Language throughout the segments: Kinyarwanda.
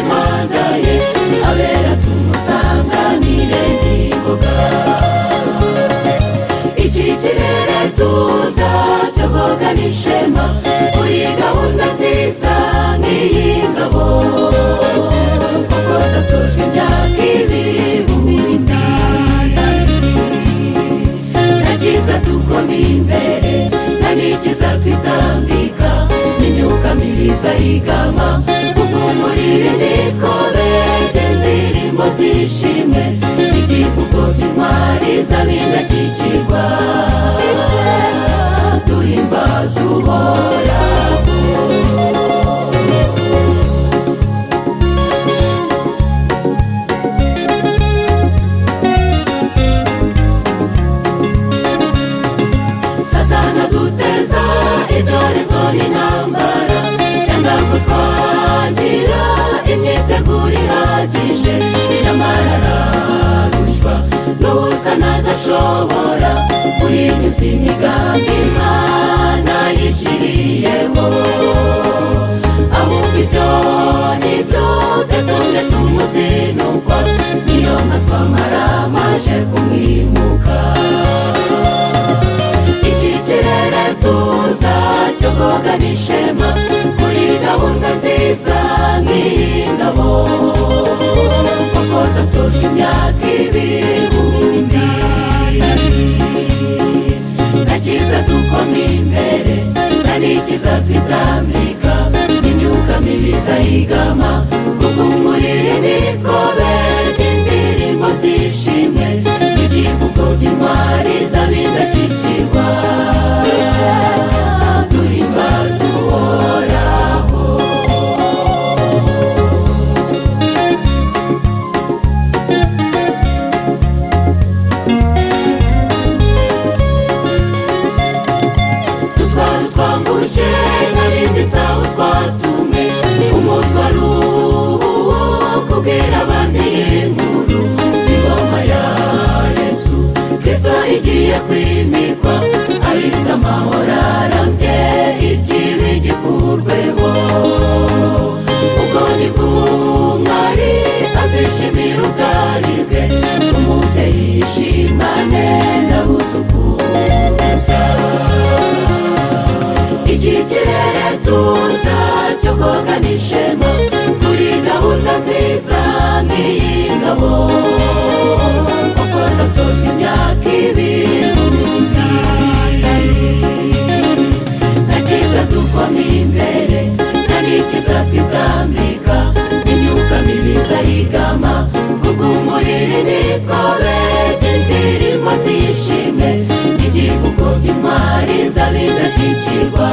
tumuhamagaye abera tumusanganire n'ingoga iki kirere tuza cyogoga n'ishema kuri gahunda nziza nk'iy'ingabo kuko zatujwe imyaka ibihumbi bitandatu nta cyiza dukomeye imbere nta n'ikiza twitambika n'imyuka myiza y'igama kuko umurire niko bejya indirimbo zishimwe igivugo cy'intwari z'abindashyikirwa duhimbaza uhoraho satana duteza ibyorezo n'intambara yanga ko twagira imyiteguro ihagije nyamara ararushwa n'ubusa ntazo ashobora guhinyuza imigambi imana yishyiriyeho ahubwo ibyo ni byo tutunge tumuzinukwa niyo nka twamara amaje kumwimuka iki kirere tuza cyo koga n'ishema kuri gahunda nziza nk'iy'ingabo kuko zatujwe imyaka ibihumbi nta cyiza dukoma imbere nta n'ikiza twitambika imyuka mibiza y'igama kuko umurire niko beta indirimbo zishimwe igivugo cy'intwari z'abindashyikirwa duhimbaza uhoraho dutwara utwanguje n'abindi sawu twatumwe umutwaro uwo kubwira abandi inkuru ingoma ya yesu kristo igiye kwimikwa ahise amahoro arambye ikibi gikurweho ubwo ni bwo umwari azishimira ubwari bwe umubyeyi yishimane n'abuzukuruza iki kirere tuza cyo koga n'ishema kuri gahunda nziza nk'iy'ingabo kuko zatojwe imyaka ibihumbi nta cyiza dukoma imbere nta n'ikiza twitambika imyuka mibiza y'igama kuko umurire niko beta indirimbo zishimwe igivugo cy'intwari z'abindashyikirwa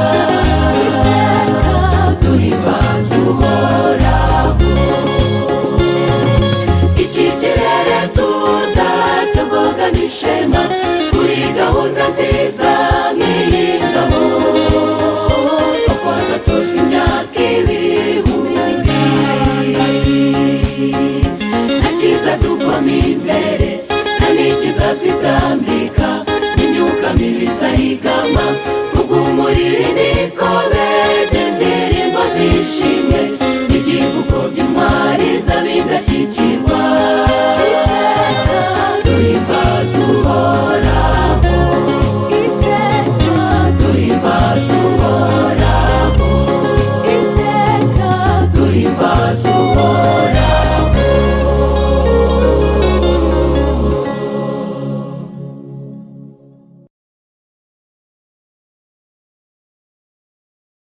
duhimbaza uhoraho iki kirere tuza cyo koga n'ishema kuri gahunda nziza nk'iy'ingabo kuko zatujwe imyaka ibihumbi nta cyiza dukoma imbere nta n'ikiza twitambika imyuka mibiza y'igama kuko umuriro niko beta indirimbo zishimwe igivugo by'intwari z'abindashyikirwa duhimbaza uhoraho duhimbaza uhoraho duhimbaza uhoraho